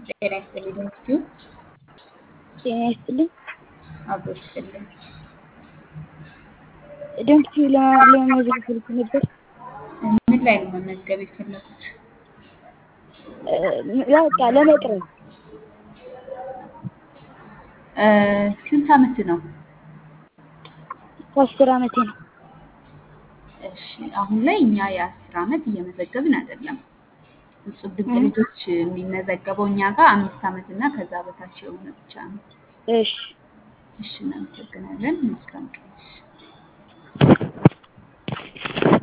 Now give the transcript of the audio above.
ጤና ይስጥልኝ ዶክትዩ ጤና ይስጥልኝ። አብሮ ይስጥልኝ። ዶክትዩ ለመመዝገብ ፈልጌ ነበር። ምን ላይ ነው መመዝገብ የፈለጉት? በቃ ለመቅረብ እ ስንት አመት ነው? አስር አመቴ ነው። እሺ አሁን ላይ እኛ የአስር አመት እየመዘገብን አይደለም። እጹብ ድንቅ ልጆች የሚመዘገበው እኛ ጋር አምስት አመት እና ከዛ በታች የሆነ ብቻ ነው። እሺ እሺ እናመሰግናለን። መልካም ቀን።